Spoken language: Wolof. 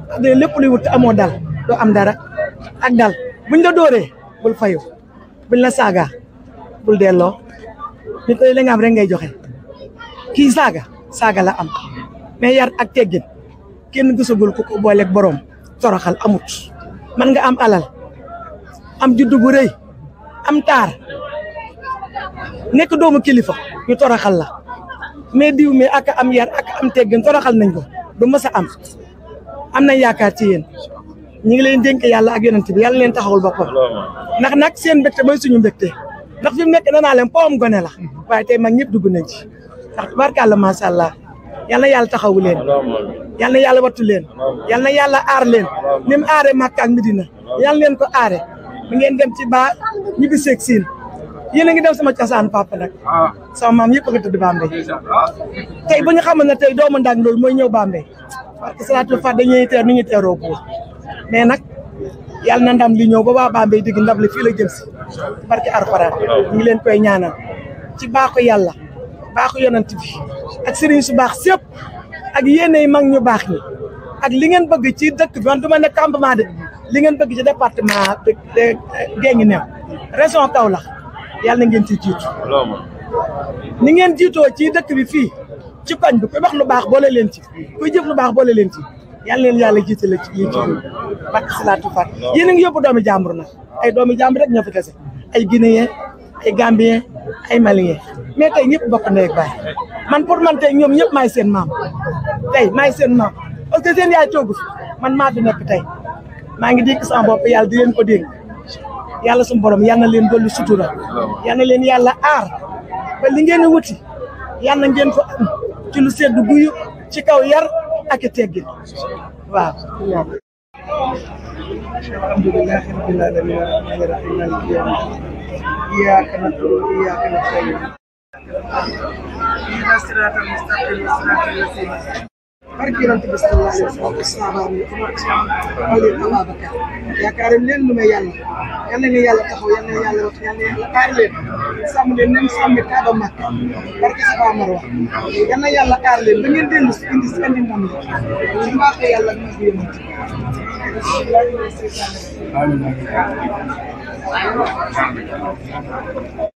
de lépp luy wut te amoo dal doo am dara ak dal buñ la dóoree bul fayu buñ la saaga bul delloo nit li nga am rek ngay joxe kii saaga saaga la am mais yar ak teggin kenn gisagul ku ko booleeg borom toroxal amut man nga am alal am juddu bu rëy am taar nekk doomu kilifa ñu toroxal la mais diw mi ak am yar ak am teggin toroxal nañ ko du mës a am am nañ yaakaar ci yéen ñu ngi leen dénk yàlla ak yonent bi yàlla leen taxawul boppam ndax nag seen mbégte mooy suñu mbégte ndax fi mu nekk danaa leen poom gone la waaye tey mag ñëpp dugg nañ ci ndax tubaarkàlla macha allah yal na yàlla taxawu leen yal na yàlla wattu leen yal na yàlla aar leen ni mu aaree Makka ak Medina yal leen ko aare mi ngeen dem ci ba ñibbi seeg siin yéen a ngi dem sama cosaan papa nag sama maam yëpp a nga tëdd Bambey tey bu ñu xamoon ne tey doomu ndàng loolu mooy ñëw Bambey parce que salaatul fa dañuy teer nu ñuy teeroo buur mais nag yàlla na ndam li ñëw ba waa Bambey digg ndam li fii la jëm si barke Alxuraan ñu ngi leen koy ñaanal ci baaxu yàlla baaxu yonent bi ak sëriñ su baax sépp ak yéenay mag ñu baax ñi ak li ngeen bëgg ci dëkk bi man du ma ne campement de li ngeen bëgg ci département de Guinguinéo région Kaolack yàlla na ngeen ci jiitu ni ngeen jiitoo ci dëkk bi fii ci koñ bi kuy wax lu baax boole leen ci kuy jëf lu baax boole leen ci yàlla leen yàlla jiitale ci lii ci barke salaatu fat yéen a ngi yóbbu doomi jàmbur nag ay doomi jàmbur rek ñoo fi kese ay guinéen ay gambien ay malien mais tey ñëpp bokk ndey ak baay man pour man tey ñoom ñëpp maay seen maam tey maay seen maam parce que seen yaay toogu fi man maa fi nekk tey maa ngi dénk sama bopp yàlla di leen ko dénk yàlla suñu borom yal na leen dolli sutura yal na leen yàlla aar ba li ngeen wuti yal na ngeen ko am ci lu seddu guyu ci kaw yar ak i teggin waaw alhamdulillahi rabbil alamin arrahmani rahim maliki yawmi din iyyaka na'budu wa iyyaka nasta'in ihdinas siratal mustaqim siratal ladzina barke yonent bi sallallahu alayhi wa sallam sahabaam yi Umar Aliou Ababacar yaakaaram leen lu may yàlla yal na yàlla taxaw yal na yàlla wax yal na yàlla aar leen sàmm leen nem sàmmi Kaaba Makka barke Safa Marwa yal na yàlla aar leen ba ngeen dellu si indi si indi ndam la ci mbaaxee yàlla ak mbaaxu yonent Amin.